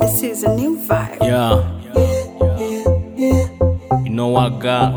This is a new vibe. Yeah. You know what I got?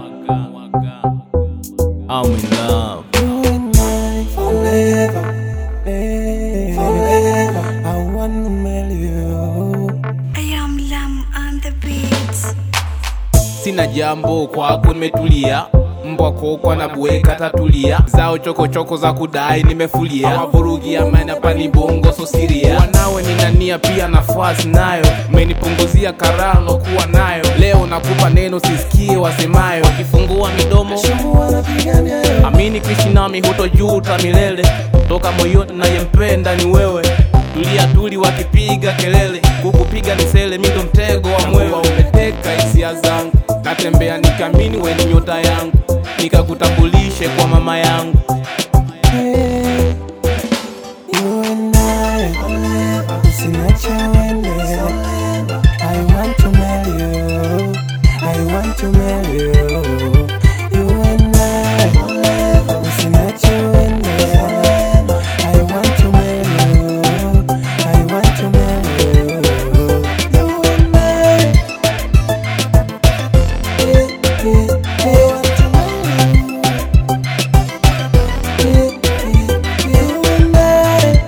I'm in love. Forever, eh, forever, I want to marry you. I am Lam on the beats. Sina jambo kwako, nimetulia mbwa kokwa na bweka tatulia zao chokochoko za kudai nimefulia wavurugi amani hapa ni bongo so siria wanawe ninania pia nafasi nayo menipunguzia karano kuwa nayo leo nakupa neno sisikie wasemayo wakifungua midomo Mungu anapigania yo. amini kuishi nami hutojuta milele toka moyoni nayempenda ni wewe tulia tuli wakipiga kelele kukupiga ni sele mindo mtego wa mwewe umeteka hisia zangu natembea nikamini weni nyota yangu nikakutambulishe kwa mama yangu Eh, you and I, usiniache uende. I want to marry you. I want to marry you. You and I, usiniache uende. I want to marry you. I want to marry you. You and I, eh, eh, I want to marry you. You and I.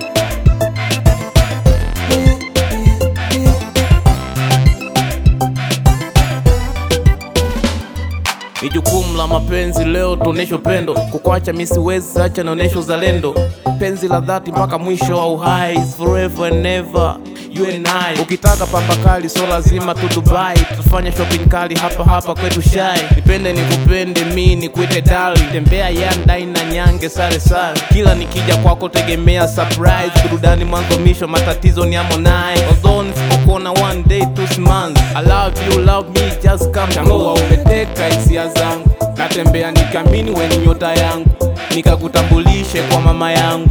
ni jukumu la mapenzi leo tuoneshe upendo kukwacha misiwezi acha naonesha uzalendo penzi la dhati mpaka mwisho wa uhai is forever and never you and I ukitaka pamba kali so lazima tu Dubai tufanye shopping kali hapa hapa kwetu shai nipende nikupende mi nikuite dali tembea yandai na nyange sare sare kila nikija kwako tegemea surprise burudani mwanzo misho matatizo ni amonai although nisipokuona one day two months I love you love me just come tambua umeteka hisia zangu natembea nikamini weni nyota yangu nikakutambulishe kwa mama yangu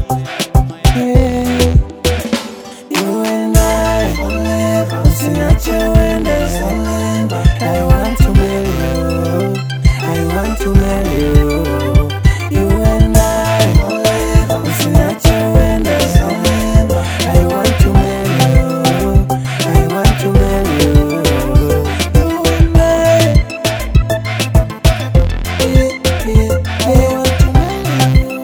You and I, usiniache uende. I want to marry you. I want to marry you. You and I, usiniache uende. I want to marry you. I want to marry you. You and I, I want to marry you.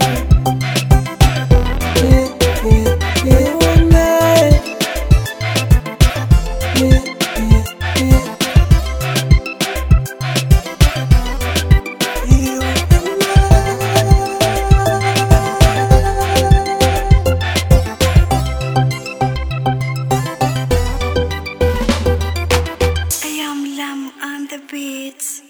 You and I. You and I am Lam on the beats.